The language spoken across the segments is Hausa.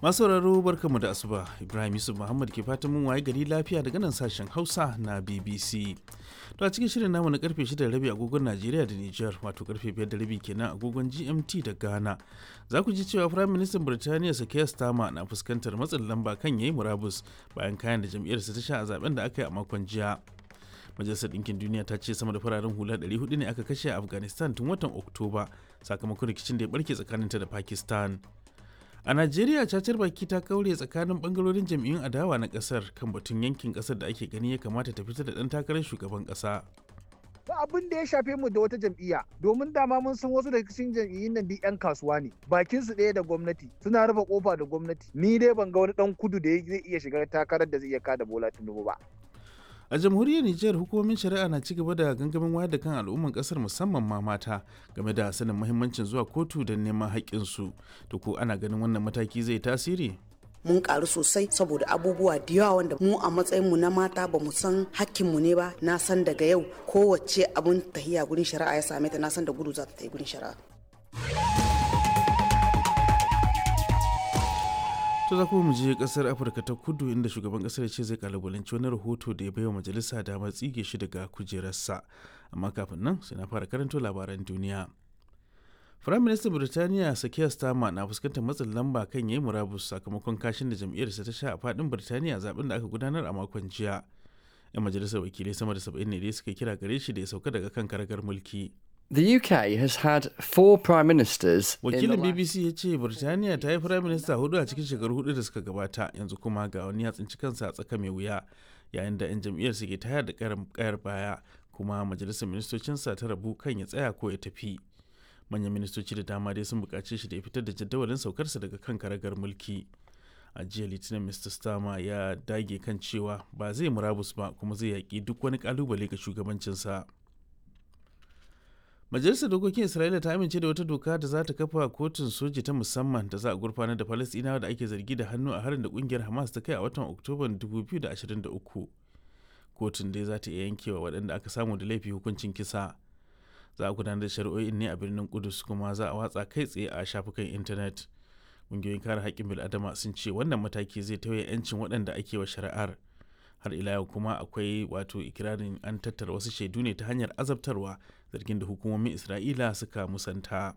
Masu sauraro barkamu da asuba Ibrahim Yusuf Muhammad ke fatan mun waye gari lafiya daga nan sashen Hausa na BBC. To a cikin shirin namu na karfe 6 da rabi agogon Najeriya da Nijar wato karfe 5 da rabi kenan agogon GMT da Ghana. Za ku ji cewa Firayim Ministan Birtaniya Sakaya Starmer na fuskantar matsin lamba kan yayi murabus bayan kayan da jam'iyyarsa ta sha a zaben da aka yi a makon jiya. Majalisar Ɗinkin Duniya ta ce sama da fararen hula 400 ne aka kashe a Afghanistan tun watan Oktoba sakamakon rikicin da ya barke tsakaninta da Pakistan. A Najeriya cacar baki ta kaure tsakanin bangarorin jam'iyyun adawa na kasar kan batun yankin kasar da ake gani ya kamata ta fitar da ɗan takarar shugaban ƙasa. ba abin da ya shafe mu da wata jam'iyya domin dama mun san wasu daga cikin jam'iyyun nan duk 'yan kasuwa ne bakin su ɗaya da gwamnati suna rufe kofa da gwamnati ni dai ban ga wani dan kudu da zai iya shiga takarar da zai iya kada bola tinubu ba A jamhuriyar Nijar hukumomin shari'a na ci gaba da gangamin wayar da kan al'umman kasar musamman ma mata game da sanin muhimmancin zuwa kotu don neman haƙƙinsu. To ko ana ganin wannan mataki zai tasiri? mun karu sosai saboda abubuwa da yawa wanda mu a matsayin mu na mata ba mu san hakkinmu ne ba na san daga yau kowace abun tahiya gurin shari'a ya same ta na san da gudu za ta yi gurin shari'a To za kuma mu je kasar Afirka ta kudu inda shugaban kasar ce zai kalubalanci wani rahoto da ya baiwa majalisa damar tsige shi daga kujerarsa. Amma kafin nan sai na fara karanto labaran duniya. Firayim Ministan Birtaniya Sakiya Starmer na fuskantar matsin lamba kan yayi murabus sakamakon kashin da jam'iyyarsa ta sha a fadin Birtaniya zaben da aka gudanar a makon jiya. 'Yan majalisar wakilai sama da 70 ne dai suka kira gare shi da ya sauka daga kan karagar mulki. The UK has had four prime ministers. in the wakilin last- bbc ya ce birtaniya ta yi firayim minista hudu a cikin shekaru hudu da suka gabata yanzu kuma ga wani ya tsinci kansa a tsaka mai wuya yayin da 'yan jam'iyyar ke tayar da karin kayar baya kuma majalisar ministocinsa ta rabu kan ya tsaya ko ya tafi manyan ministoci da dama dai sun buƙace shi da ya fitar da jadawalin saukarsa daga kan karagar mulki a jiya litinin mr starmer ya dage kan cewa ba zai murabus ba kuma zai yaƙi duk wani ƙalubale ga shugabancinsa Majalisar Dokokin Isra'ila ta amince da wata doka da za ta kafa kotun soji ta musamman da za a gurfanar da Falasɗinawa da ake zargi da hannu a harin da kungiyar Hamas ta kai a watan Oktoban 2023. Kotun dai za ta iya yankewa waɗanda aka samu da laifi hukuncin kisa. Za a gudanar da shari'o'in ne a birnin Kudus kuma za a watsa kai tsaye a shafukan intanet. Ƙungiyoyin kare haƙƙin bil'adama sun ce wannan mataki zai tauye 'yancin waɗanda ake wa shari'ar. har ila yau kuma akwai wato ikirarin an tattara wasu shaidu ne ta hanyar azabtarwa zargin da hukumomin isra'ila suka musanta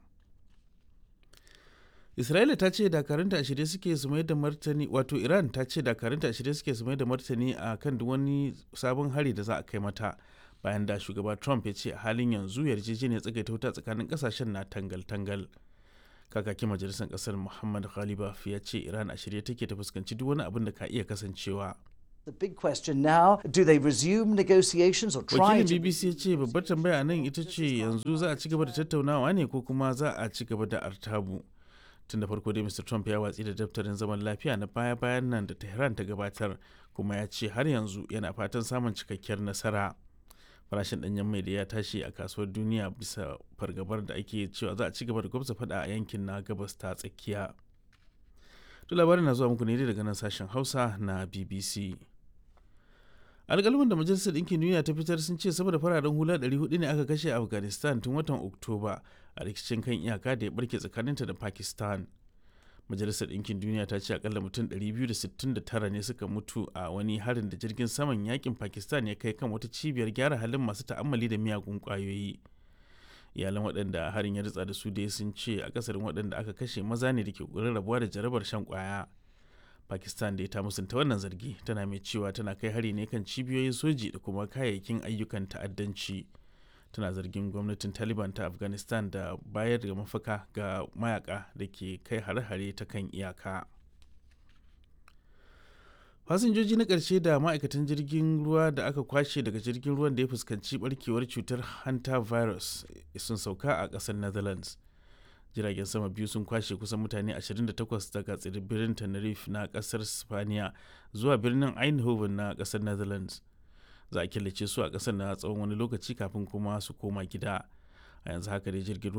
isra'ila ta ce dakarunta a shirye suke su mai da martani wato iran ta ce dakarunta a shirye suke su mai da martani a kan duk wani sabon hari da za a kai mata bayan da shugaba trump ya ce a halin yanzu yarjejeniyar tsagaita wuta tsakanin kasashen na tangal-tangal kakakin majalisar kasar muhammad ghalibaf ya ce iran a shirye take ta fuskanci duk wani abin da ka iya kasancewa The big question now do they resume negotiations or try wakilin to. bbc ya ce babbar tambaya nan ita ce yanzu za a ci gaba da tattaunawa ne ko kuma za a ci gaba da artabu tun da farko dai mr trump ya watsi da daftarin zaman lafiya na baya-bayan nan da tehran ta gabatar kuma ya ce har yanzu yana fatan samun cikakkiyar nasara farashin danyen mai da ya tashi a kasuwar duniya bisa fargabar da ake cewa za a ci gaba da gwabza fada a yankin na gabas ta tsakiya to labarin na zuwa muku ne daga nan sashen hausa na bbc alƙalman da majalisar ɗinkin duniya ta fitar sun ce sama da fararen hula 400 ne aka kashe a afghanistan tun watan oktoba a rikicin kan iyaka da ya barke tsakaninta da pakistan majalisar ɗinkin duniya ta ce akalla mutum 269 ne suka mutu a wani harin da jirgin saman yakin pakistan ya kai kan wata cibiyar gyara halin masu ta'ammali da miyagun ƙwayoyi iyalan waɗanda harin ya ritsa da su dai sun ce akasarin waɗanda aka kashe maza ne da ke ƙoƙarin rabuwa da jarabar shan ƙwaya pakistan da ta musanta wannan zargi tana mai cewa tana kai hari ne kan cibiyoyin soji da kuma kayayyakin ayyukan ta'addanci tana zargin gwamnatin taliban ta afghanistan da bayar da mafaka ga mayaka da ke kai hare-hare ta kan iyaka fasinjoji na ƙarshe da ma'aikatan jirgin ruwa da aka kwashe daga jirgin ruwan da ya fuskanci barkewar cutar hanta virus sun sauka a ƙasar netherlands jiragen sama biyu sun kwashe kusan mutane 28 daga tsibirin tenerife na kasar spaniya zuwa birnin eindhoven na kasar netherlands za a killace su a kasar na tsawon wani lokaci kafin kuma su koma gida a yanzu haka dai jirgin ruwa